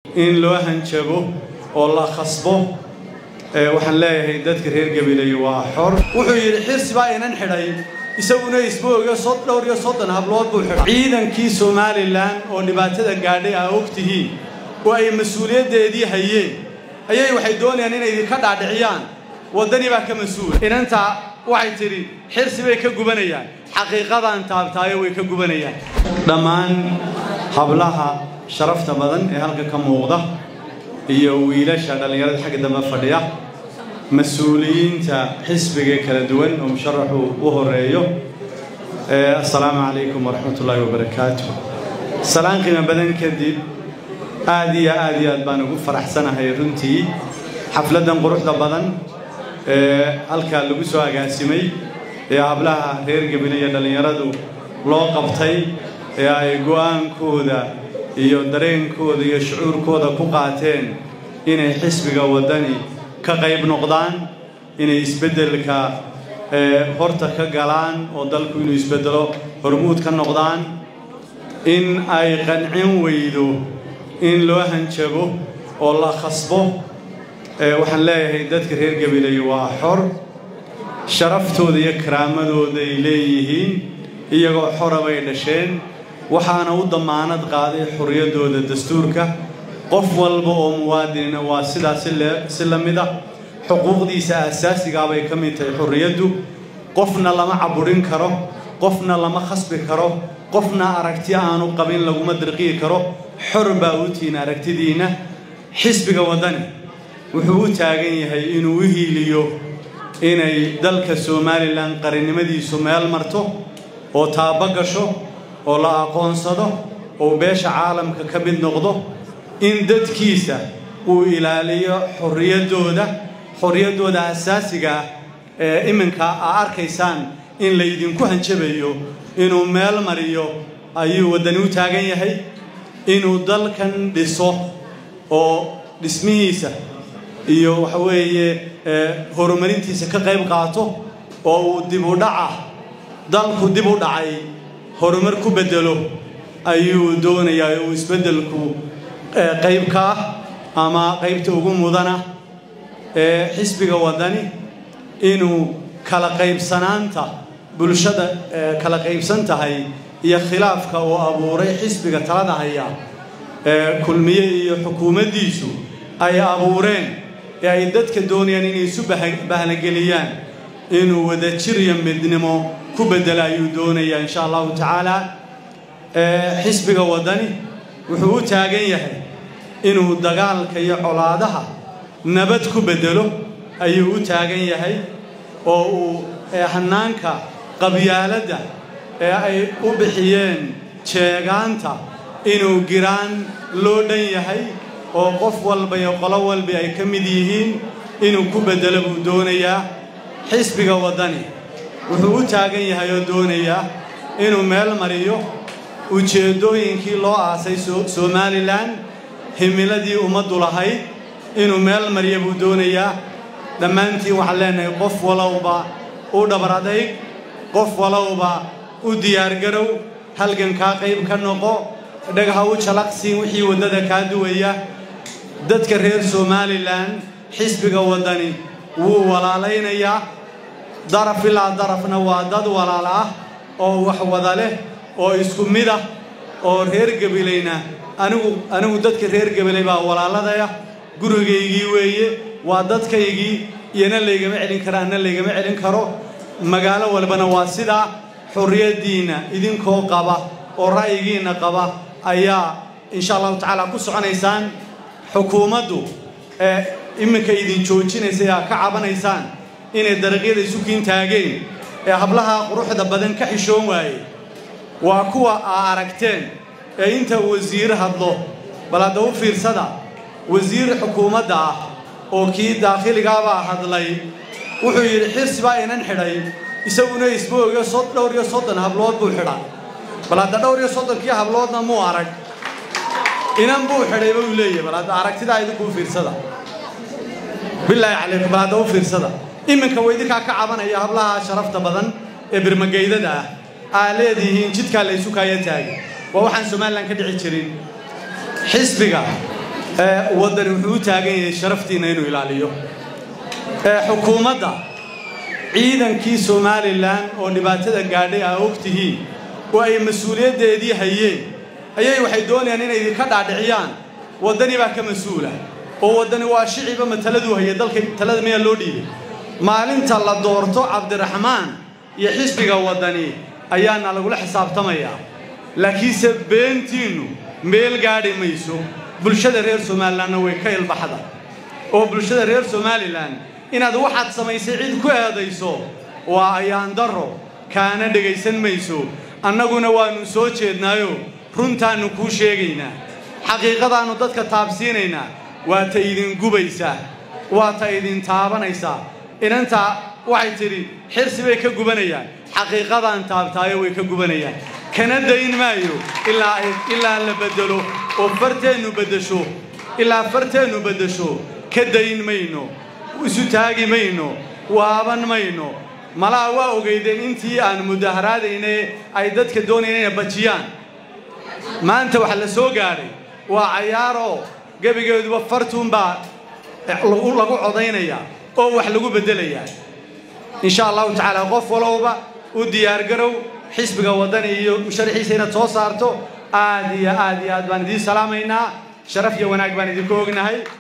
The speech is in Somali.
in loo hanjabo oo la khasbo waxaan leeyahay dadka reer gabiley waa xor wuxuu yidhi xirsi baa inan xidhay isaguna isbooga dhowr iyo soddon hablood buu xidhay ciidankii somalilan oo dhibaatada gaadhay aa og tihiin oo ay mas-uuliyaddeedii hayeen ayay waxay doonayaan inay idinka dhaadhiciyaan waddani baa ka mas-uula inantaa waxay tidhi xirsi bay ka gubanayaan xaqiiqadaan taabtaayo way ka gubanayaan dhammaan hablaha sharafta badan ee halka ka muuqda iyo wiilasha dhallinyarada xagga dambe fadhiya mas-uuliyiinta xisbiga kala duwan oo musharaxu u horeeyo assalaamu calaykum waraxmat ullaahi wabarakaatu salaan qiimo badan kadib aad iyo aad iyo aad baan ugu faraxsanahay runtii xafladdan quruxda badan ee halkaa lagu soo agaasimay ee hablaha reer gabile iyo dhallinyaradu loo qabtay ee ay go'aankooda iyo dareenkooda iyo shucuurkooda ku qaateen inay xisbiga waddani ka qayb noqdaan inay isbeddelka horta ka galaan oo dalku inuu isbeddelo hormuud ka noqdaan in ay qancin weydo in loo hanjabo oo la khasbo waxaan leeyahay dadka reer gabiley waa xor sharaftooda iyo karaamadooday leeyihiin iyagoo xora bay dhasheen waxaana u dammaanad qaaday xorriyaddooda dastuurka qof walba oo muwaadinina waa sidaas si la mid ah xuquuqdiisa aasaasigaabay ka mid tahay xorriyaddu qofna lama caburin karo qofna lama khasbi karo qofna aragti aanu qabin laguma dirqiyi karo xor baa u tihiin aragtidiinna xisbiga waddani wuxuu u taagan yahay inuu u hiiliyo inay dalka somalilan qarannimadiisu meel marto oo taabo gasho oo la aqoonsado oo beesha caalamka ka mid noqdo in dadkiisa uu ilaaliyo xorriyaddooda xorriyaddooda asaasiga ah ee iminka aa arkaysaan in laydinku hanjabayo inuu meel mariyo ayuu waddani u taagan yahay inuu dalkan dhiso oo dhismihiisa iyo waxa weeye horumarintiisa ka qayb qaato oo uu dib u dhaca dalku dib u dhacay horumar ku beddelo ayuu doonayaa uu isbeddelku qayb ka ah ama qaybta ugu mudana ee xisbiga waddani inuu kala qaybsanaanta bulshada kala qaybsan tahay iyo khilaafka uu abuuray xisbiga talada haya ee kulmiye iyo xukuumaddiisu ay abuureen ee ay dadka doonayaan inay isu bahnageliyaan inuu wadajir iyo midnimo ku beddela ayuu doonayaa insha allahu tacaala xisbiga waddani wuxuu u taagan yahay inuu dagaalka iyo colaadaha nabad ku beddelo ayuu u taagan yahay oo uu hanaanka qabyaaladda ee ay u bixiyeen jeegaanta inuu giraan loo dhan yahay oo qof walba iyo qolo walba ay ka mid yihiin inuu ku beddelo buu doonayaa xisbiga waddani wuxuu u taagan yahay oo doonayaa inuu meel mariyo ujeeddooyinkii loo aasay somalilan himiladii ummaddu lahayd inuu meel mariya buu doonayaa dhammaantiin waxaan leenahay qof walowba u dhabar adayg qof walowba u diyaargarow halgankaa qayb ka noqo dhagaha u jalaqsiin wixii waddada kaa duwaya dadka reer somalilan xisbiga waddani wuu walaalaynayaa daraf ilaa darafna waa dad walaal ah oo wax wada leh oo isku mid ah oo reer gabilayna anigu anigu dadka reer gabilay baa walaaladaya gurigaygii weeye waa dadkaygii iyana laygama celin kara anna laygama celin karo magaalo walbana waa sidaa xorriyaddiinna idinkoo qaba oo ra'yigiinna qaba ayaa insha allahu tacaala ku soconaysaan xukuumaddu ee iminka idin joojinaysa aa ka cabanaysaan inay dariiqyada isukiin taageen ee hablaha quruxda badan ka xishoon waaye waa kuwa aa aragteen ee inta wasiir hadlo bal hadda u fiirsada wasiir xukuumadda ah oo kii daakhiligaabaa hadlay wuxuu yidhi xirsi baa inan xidhay isaguna isbooga dhowr iyo soddon hablood buu xidhay bal hadda dhowr iyo soddonkii habloodna muu arag inan buu xidhay buu leeyahy bal hadda aragtidaa idinkuu fiirsada bilaahi calaykum bal hadda u fiirsada iminka way idinkaa ka cabanaya hablaha sharafta badan ee birmageydada ah aa leedihiin jidkaa la ysu kaaya taagay waa waxaan somalilan ka dhici jirin xisbiga waddani wuxuu u taagan yahay sharaftiinna inuu ilaaliyo xukuumadda ciidankii somalilan oo dhibaatada gaadhay aa og tihiin oo ay mas-uuliyaddeedii hayeen ayay waxay doonayaan inay idinka dhaadhiciyaan waddani baa ka mas-uula oo waddani waa shiciba mataladuu haya dalka talada miyaa loo dhiibay maalinta la doorto cabdiraxmaan iyo xisbiga waddani ayaana lagula xisaabtamayaa laakiinse beentiinnu meel gaadhi mayso bulshada reer somalilanna way ka ilbaxda oo bulshada reer somalilan inaad waxaad samaysay cid ku eedayso waa ayaan darro kaana dhegaysan mayso annaguna waannu soo jeednaayo runtaannu kuu sheegaynaa xaqiiqadaannu dadka taabsiinaynaa waa ta idin gubaysaa waa ta idin taabanaysaa inantaa waxay tidhi xirsi bay ka gubanayaan xaqiiqadaan taabtaayo way ka gubanayaan kana dayn maayo ilaa la beddelo oo farteennu beddesho ilaa farteennu beddesho ka dayn mayno isu taagi mayno waaban mayno malaha waa ogeydeen intii aan mudaharaadayne ay dadka doonayeen inay bajiyaan maanta waxa la soo gaadhay waa cayaaroo gebigeeduba fartuunbaa lagu codaynayaa oo wax lagu beddelayaa insha allahu tacaala qof walowba u diyaargarow xisbiga waddani iyo musharaxiisa inaad soo saarto aad iyo aad iyo aad baan idiin salaamaynaa sharaf iyo wanaag baan idinku ognahay